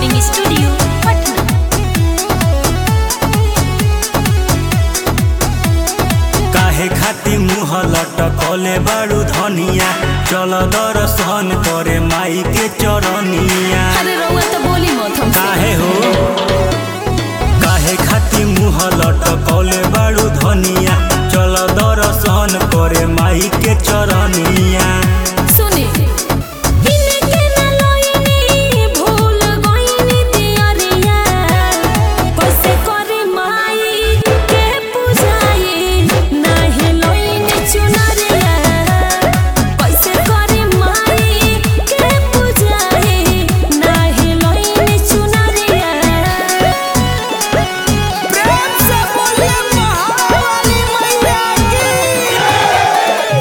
recording studio Patna काहे खाती मुँह लटकले बारू धनिया चल दर्शन करे माई के चरनिया अरे रउआ तो बोली मत हमसे काहे हो काहे खाती मुँह लटकले बारू धनिया चल दर्शन करे माई के चरनिया सुने इनके ना लइनी भूल गइनी दियरिया कैसे करे माई के पूजाई नाही लइनी चुनरिया कैसे करे माई के पूजाई नाही लइनी चुनरिया प्रेम से बोलिए महावाली मैया की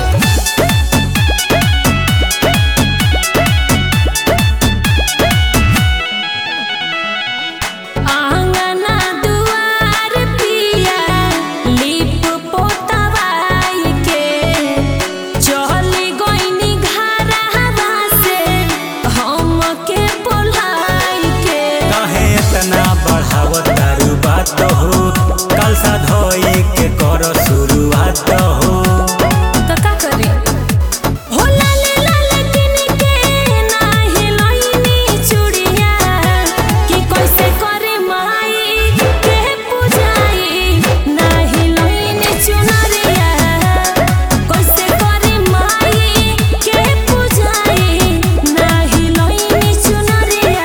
आंगना दुआर पिया लिप पोतवाई के चली गइनी घरवा से हमके बोलाई के काहे इतना बढ़ावत तारू बात हो कल सा धोए के कर शुरुआत हो त का करी हो लाले लाले किन के नाही लइनी चूड़िया कि कैसे करे माई के पूजाई नाही लइनी चुनरिया कैसे करे माई के पूजाई नाही लइनी चुनरिया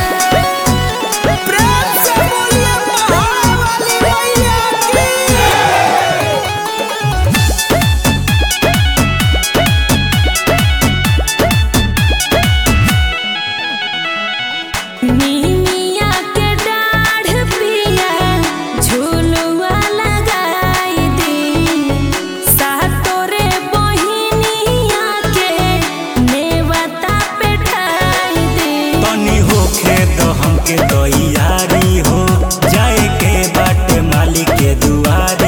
प्रेम से बोलिए महावाली मैया की नीमिया के डाढ़ पिया झुलुआ लगाई दी सातोरे बहिनिया के नेवता पेठाई दी तनी होखे तो हमके तैयारी हो जाए के बाट मालिक के दुआर